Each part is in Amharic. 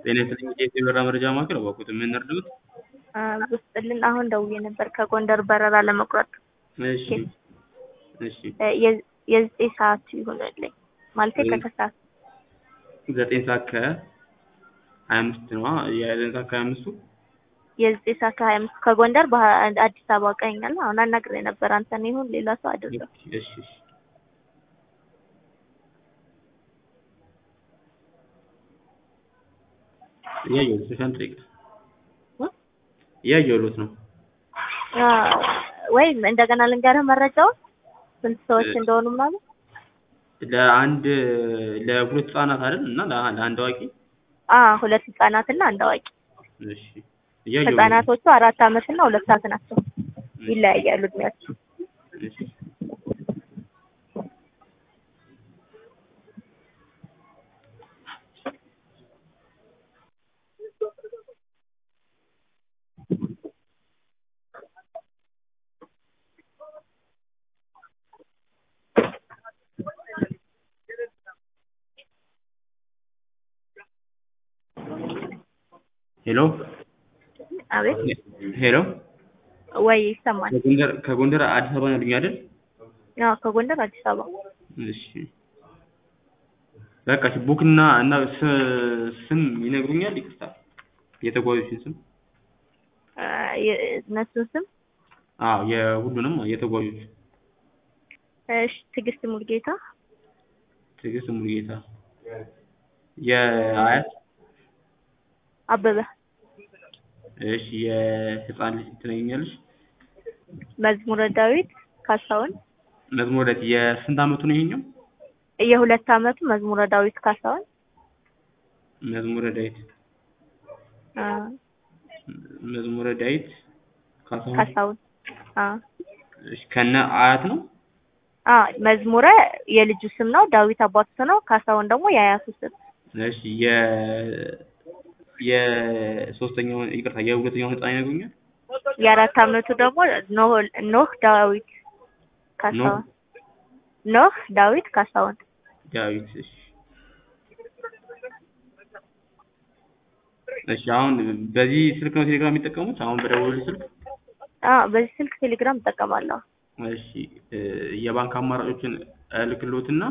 ጤና ይስጥልኝ የኢትዮ በረራ መረጃ ማዕከል እባክዎት ምን እርዳዎት? ውስጥልን አሁን ደውዬ ነበር ከጎንደር በረራ ለመቁረጥ እሺ እሺ የ- የዘጠኝ ሰዓት ይሆንልኝ ማለቴ ከከሰዓት ዘጠኝ ሰዓት ከሀያ አምስት ነዋ የዘጠኝ ሰዓት ከሀያ አምስቱ የዘጠኝ ሰዓት ከሀያ አምስት ከጎንደር በሀ- አዲስ አበባ ቀኛል አሁን አናግሬ ነበር አንተን ይሁን ሌላ ሰው አድርገው እሺ እሺ እያየሁት ነው ሻንጣ ይቅር እያየሁት ነው ወይም እንደገና ልንገርህ መረጃውን ስንት ሰዎች እንደሆኑ ምናምን ለአንድ ለሁለት ህጻናት አይደል እና ለ- ለአንድ አዋቂ አ ሁለት ህጻናትና አንድ አዋቂ እሺ እያየሁት ነው ህጻናቶቹ አራት አመትና ሁለት ሰዓት ናቸው ይለያያሉ እድሜያቸው እሺ ሄሎ አቤት ሄሎ ወይ ይሰማል ከጎንደር ከጎንደር አዲስ አበባ ነው ያሉኝ አይደል አዎ ከጎንደር አዲስ አበባ እሺ በቃ እሺ ቡክና እና ስ- ስም ይነግሩኛል ይቅርታ የተጓዦችን ስም አ፣ የ- እነሱን ስም አዎ የሁሉንም የተጓዦች እሺ ትዕግስት ሙልጌታ ትዕግስት ሙሉጌታ የአያት አበበ እሺ የህፃን ልጅ ትነግኛለሽ መዝሙረ ዳዊት ካሳሁን መዝሙረ ዳዊት የስንት አመቱ ነው ይሄኛው የሁለት አመቱ መዝሙረ ዳዊት ካሳሁን መዝሙረ ዳዊት አ፣ መዝሙረ ዳዊት ካሳሁን ካሳሁን አ እሺ ከነ አያት ነው አ መዝሙረ የልጁ ስም ነው ዳዊት አባቱ ስም ነው ካሳሁን ደግሞ የአያቱ ስም እሺ የ የሶስተኛውን ይቅርታ የሁለተኛውን ህፃን ይነግሩኛል የአራት አመቱ ደግሞ ኖህ ኖህ ዳዊት ካሳሁን ኖህ ዳዊት ካሳሁን ዳዊት እሺ እሺ አሁን በዚህ ስልክ ነው ቴሌግራም የሚጠቀሙት አሁን በደወሉልኝ ስልክ አ በዚህ ስልክ ቴሌግራም እጠቀማለሁ እሺ እ የባንክ አማራጮችን እልክልዎትና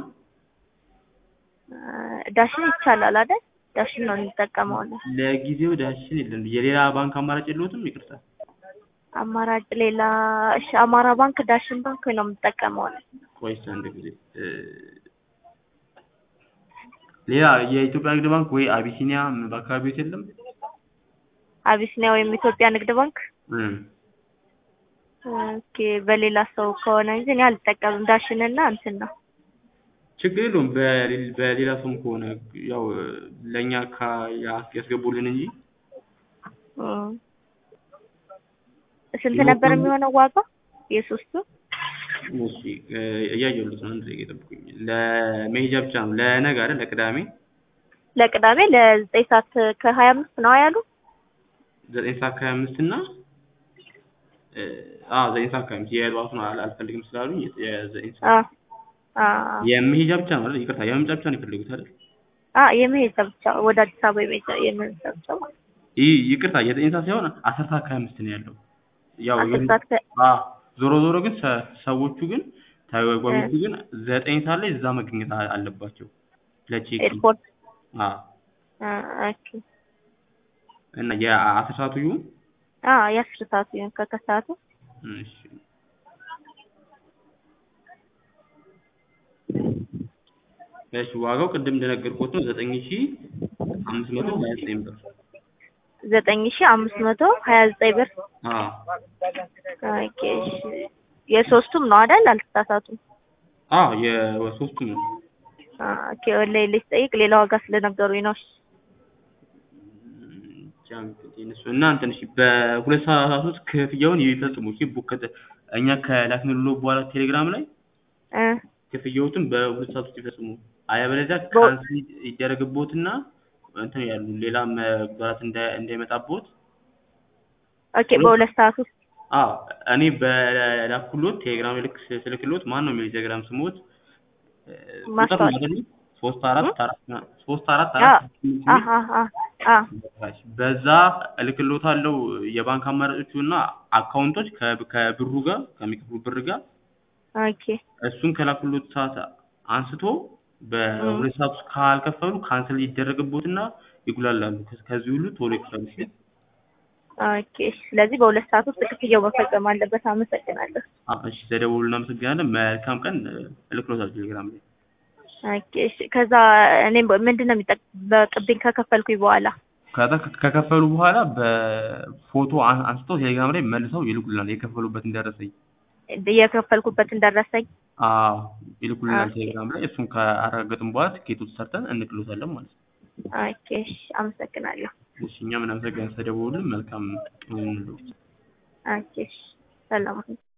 አ፣ ዳሽን ይቻላል አይደል ዳሽን ነው የሚጠቀመው እኔ። ለጊዜው ዳሽን የለም የሌላ ባንክ አማራጭ የለዎትም ይቅርታ አማራጭ ሌላ እሺ አማራ ባንክ ዳሽን ባንክ ነው የምጠቀመው እኔ። ቆይ እስኪ አንድ ጊዜ እ ሌላ የኢትዮጵያ ንግድ ባንክ ወይ አቢሲኒያ በአካባቢዎት የለም አቢሲኒያ ወይም ኢትዮጵያ ንግድ ባንክ እ ኦኬ በሌላ ሰው ከሆነ እንጂ እኔ አልጠቀምም ዳሽንና እንትን ነው ችግር የለውም በሌ- በሌላ ሰውም ከሆነ ያው ለእኛ ካ ያ- ያስገቡልን እንጂ እ ስንት ነበር የሚሆነው ዋጋ የሶስቱ እሺ እ እያየሁለት ነው አንድ ደቂቃ ይጠብቁኝ ለመሄጃ ብቻ ነው ለነገ አይደል ለቅዳሜ ለቅዳሜ ለዘጠኝ ሰዓት ከሀያ አምስት ነው ያሉ ዘጠኝ ሰዓት ከሀያ አምስት እና እ አዎ ዘጠኝ ሰዓት ከሀያ አምስት የጠዋቱን አል- አልፈልግም ስላሉኝ የ- የዘጠኝ አ ሰዓት አ የመሄጃ ብቻ ነው አይደል ይቅርታ የመምጫ ብቻ ነው የፈለጉት አይደል አ የመሄጃ ብቻ ወደ አዲስ አበባ የመሄጃ የመሄጃ ብቻ ማለት ነው። ይህ ይቅርታ የዘጠኝ ሰዓት ሳይሆን አስር ሰዓት ከሀያ አምስት ነው ያለው ያው አስር የሆነ- ሰዓት ከ- አዎ ዞሮ ዞሮ ግን ሰ- ሰዎቹ ግን ተጓዦቹ ግን ዘጠኝ ሰዓት ላይ እዛ መገኘት አ- አለባቸው ለቼክ ኤርፖርት አዎ አ ኦኬ እና የአስር ሰዓቱ ይሁን አ የአስር ሰዓቱ ይሁን ከከሰዓቱ እሺ እሺ ዋጋው ቅድም እንደነገርኩት ነው ዘጠኝ ሺ አምስት መቶ ሀያ ዘጠኝ ብር ዘጠኝ ሺ አምስት መቶ ሀያ ዘጠኝ ብር አዎ ኦኬ እሺ የሶስቱም ነው አይደል አልተሳሳቱም አዎ የሶስቱም ነው አ ኦኬ ወላሂ ልጠይቅ ሌላ ዋጋ ስለነገሩኝ ነው እሺ ብቻ እንግዲህ እነሱ እና እንትን እሺ በሁለት ሰዓታት ውስጥ ክፍያውን ይፈጽሙ እሺ ቡክ ከተ- እኛ ከላክንልዎ በኋላ ቴሌግራም ላይ እ ክፍያዎትን በሁለት ሰዓት ውስጥ ይፈጽሙ አለበለዚያ በ- ካንስል ይደረግብዎትና እንትን ያሉ ሌላ መጉዳት እንዳይ- እንዳይመጣብዎት ኦኬ በሁለት ሰዓት ውስጥ አዎ እኔ በላኩሎት ቴሌግራም ልክ ስልክሎት ማን ነው የሚለው ቴሌግራም ስሞት ቁጥር ነው ማስታወቂያ አይደል ሶስት አራት አራት ሶስት አራት አ አራት አ አ አ አ በካሽ በዛ እልክልዎታለሁ የባንክ አማራጮቹ እና አካውንቶች ከብ- ከብሩ ጋር ከሚከፍሉ ብር ጋር ኦኬ እሱን ከላኩልዎት ሰዓት አንስቶ በሁለት ሰዓት ውስጥ ካልከፈሉ ካንስል ይደረግብዎትና ይጉላላሉ። ከ- ከዚህ ሁሉ ቶሎ ይክፈሉ እሺ። ኦኬ እሺ። ስለዚህ በሁለት ሰዓት ውስጥ ክፍያው መፈጸም አለበት። አመሰግናለሁ። አ- እሺ ተደውሉ። እናመሰግናለን። መልካም ቀን። እልክልዎታለሁ ቴሌግራም ላይ ኦኬ እሺ። ከዛ እኔም ምንድን ነው የሚጠበቅብኝ ከከፈልኩኝ በኋላ? ከዛ ከ- ከከፈሉ በኋላ በፎቶ አን- አንስተው ቴሌግራም ላይ መልሰው ይልኩልናል የከፈሉበትን ደረሰኝ። የከፈልኩበትን ደረሰኝ። አዎ ይልኩልናል ኦኬ። ቴሌግራም ላይ እሱን ካረጋገጥን በኋላ ትኬቱን ሰርተን እንልክልዎታለን ማለት ነው። ኦኬ እሺ። አመሰግናለሁ። እሺ እኛም እናመሰግናለን። ተደውሉልን። መልካም ቀን ይሁንልዎት። ኦኬ እሺ። ሰላም ሁኑ።